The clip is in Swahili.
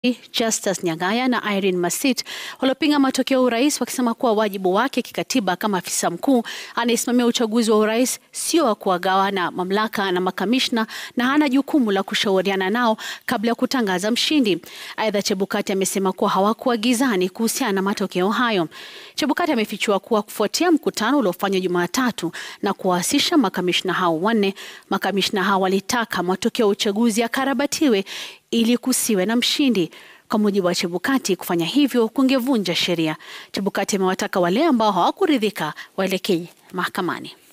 Justus Nyagaya na Irene Masit waliopinga matokeo ya urais wakisema kuwa wajibu wake kikatiba kama afisa mkuu anayesimamia uchaguzi wa urais sio wa kuwagawana mamlaka na makamishna na hana jukumu la kushauriana nao kabla ya kutangaza mshindi. Aidha, Chebukati amesema kuwa hawakuwa gizani kuhusiana na matokeo hayo. Chebukati amefichua kuwa kufuatia mkutano uliofanywa Jumatatu na kuwahusisha makamishna hao wanne, makamishna hao walitaka matokeo ya uchaguzi yakarabatiwe ili kusiwe na mshindi. Kwa mujibu wa Chebukati, kufanya hivyo kungevunja sheria. Chebukati amewataka wale ambao hawakuridhika waelekee mahakamani.